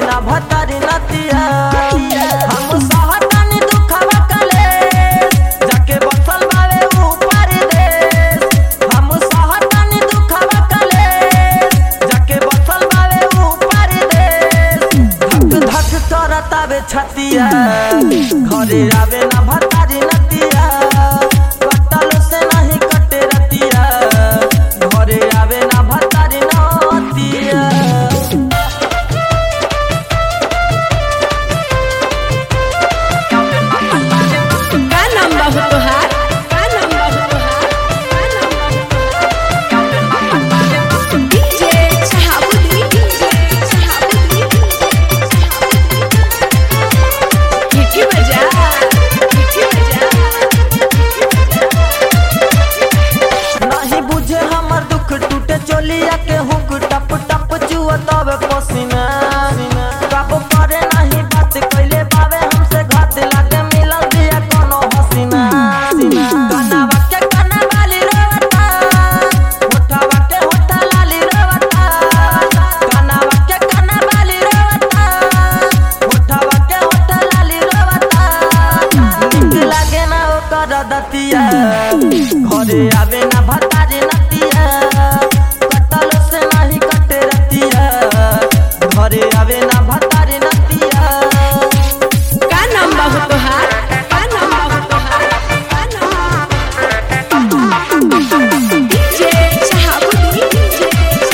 ना भतारी नतिया हम सहतानी दुखवा कले जाके बसल बावे ऊपर देश हम सहतानी दुखवा कले जाके बसल बावे ऊपर देश धक धक करतावे छतिया घरे आवे ना भतारी नतिया कटल से नहीं कटे रतिया घरे आवे ना भतारी नतिया का नाम बा हो तोहार का नाम बा हो तोहार का नाम बा हो तोहार डीजे शहाबुद्दीन डीजे शहाबुद्दीन हिटी बजा हिटी बजा नहीं बुझे हमर दुख टूटे चोलिया के हुक टप टप चुआ तब पसीना कब करे नहीं बात कैले बावे हमसे घात लागे मिलल दिया कोनो हसीना कनावा के कना वाली रोवता होठवा के होठा लाली रोवता कनावा के कना वाली रोवता होठवा के होठा लाली रोवता निक लागे ना ओकर दतिया घरे आवे ना भतारी नतिया कटल से नहीं कटे रतिया घरे आवे ना भतारी नतिया का नाम बा हो तोहार का नाम बा हो तोहार का नाम बा हो तोहार डीजे शहाबुद्दीन डीजे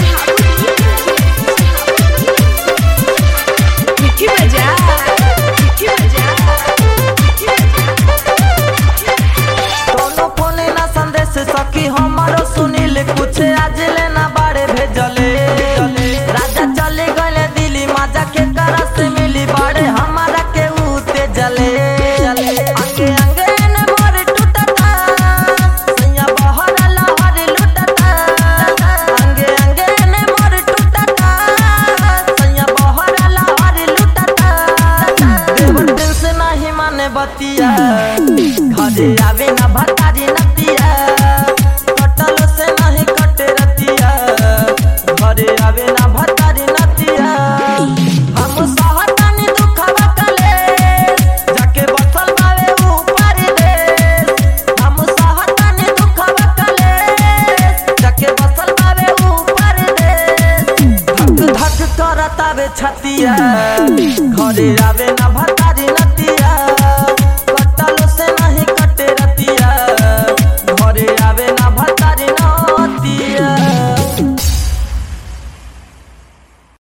शहाबुद्दीन हिटी बजा हिटी बजा कोनो फोने ना संदेश सखी हमारो सुनील कुछ आज लेना बाड़े भेजले राजा चले गले दिल्ली माजा के करा से मिली बाड़े हमारा के उते जले अंगे अंगे न मोर टूटता सैया बहर लहर लुटता अंगे अंगे न मोर टूटता सैया बहर लहर लुटता देवर दिल से नहीं माने बतिया घरे आवे ना भतारी नतिया कटल से नहीं कटे रतिया घरे आवे ना भतारी नतिया हम सहतानी दुखवा कले जाके बसल बावे ऊपर देश हम सहतानी दुखवा कले जाके बसल बावे ऊपर देश धक धक करतावे छतिया घरे आवे ना भतारी नतिया